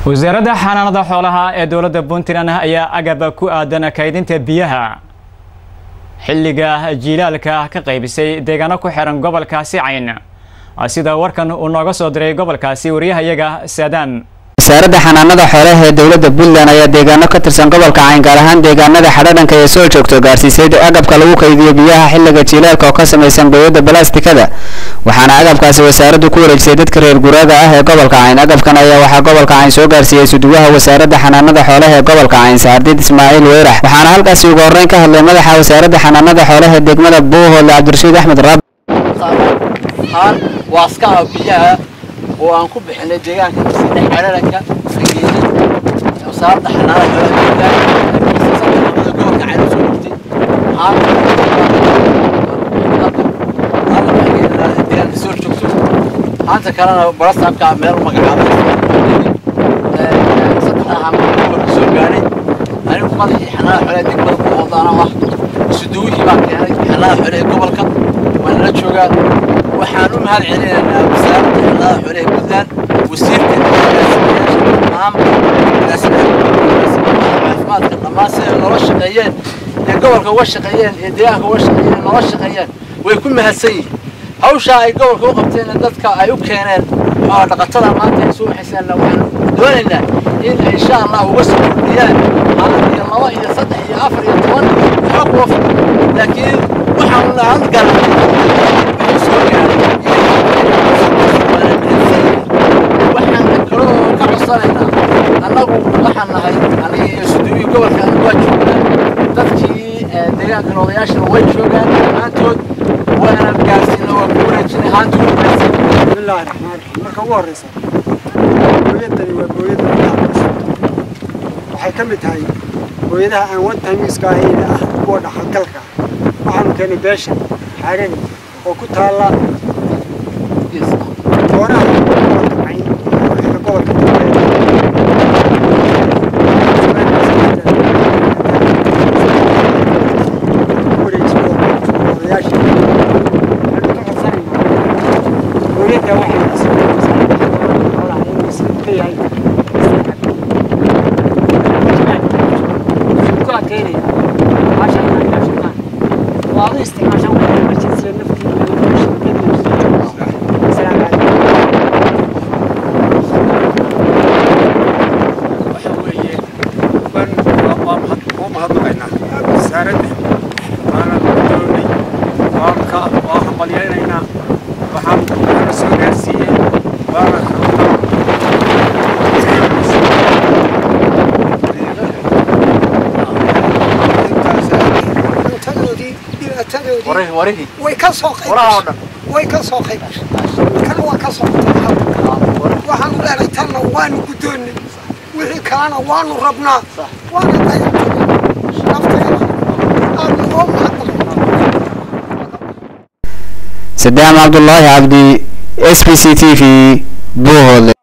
wasaaradda xanaanada xoolaha ee dowladda puntland ayaa agab ku aadan kaydinta biyaha xilliga jiilaalka ka qaybisay deegaano ku xiran gobolkaasi cayn sida warkan uu nooga soo diray gobolkaasi wariyahayaga saadaan wasaaradda xanaanada xoolaha ee dowladda puntland ayaa deegaano ka tirsan gobolka cayn gaar ahaan deegaanada xadhadhanka ee soo joogto gaarsiisay agabka lagu kaydiyo biyaha xilliga jiilaalka oo ka samaysan gooyada balastikada waxaana agabkaasi wasaaraddu ku wareejisay dadka reer guraaga ah ee gobolka cayn agabkan ayaa waxaa gobolka cayn soo gaarsiiyey suduwaha wasaaradda xanaanada xoolaha ee gobolka cayn saardiid ismaaciil weyrax waxaana halkaasi ugu horreyn ka hadlay madaxa wasaaradda xanaanada xoolaha ee degmada buuhoodle cabdirashiid axmed raab haan waaskaha biyaha oo aan ku bixinay deegaanka sida xeeraranka fageedi wasaaradda xanaanada xoolaha gobolka cayn soo dhigtay haan deegaanka soo joogto haanta kalena barasaabka meel magacaabay saddexda haan gobolka soo gaadhay anigu madaxii xanaanada xoolaha degmada ku odaana ah suduwihii baan keenay xanaanada xoolaha ee gobolka waan la joogaa waxaan u mahad celinaynaa wasaaradda xanaanada xoolaha ee puntland wasiirka caafimaadka dhammaan siday noola shaqeeyeen ee gobolka uga shaqeeyeen ee deegaanka uga shaqeeyeen noola shaqeeyeen way ku mahadsan yihiin hawshaa ay gobolka u qabteen dadka ay u keeneen xoola dhaqatada maanta ay soo waxayseenna waxaan doonaynaa in ay insha allah uga soo kordhiyaan maalin iyo laba iyo saddex iyo afar iyo toban waxba kuwa fog laakiin waxaan lahan garanay wuxuu soo gaaray waxaan kaloo ka codsanaynaa annagu waxaan nahay aniga iyo suduubii gobolka waa joognaa dadkii deegaanka odayaashana way joogaan dhammaantood waana gaarsiina waa ku wareejinay haanta ugu gaarsiin bismillaahi raxmaan raxiim marka ugu horreysa booyadani waa booyada waxay ka mid tahay booyadaha aan one timeiska ahayna ah kuwa dhaxalgalka waxaanu keenay beesha xaarani oo ku taalla goonaha gobolka gobolka booyadda waxa weeye waan waan u mahadnaqaynaa wasaaradda waana doonay waan ka waa hambalyaynaynaa waxaan waxaana soo gaarsiiyey waana cuntadoodii dhibaatadoodii warihii warihii way ka soo qayb waraha oo dhan way ka soo qayb kana waa ka soo waxaanu leenahay tanna waanu guddoonnay wixii kalena waanu rabnaa waana dayactay nafteeda aadna oo mahadnaqay sadaam cabdulaahi cabdi s b c t v buuhoodle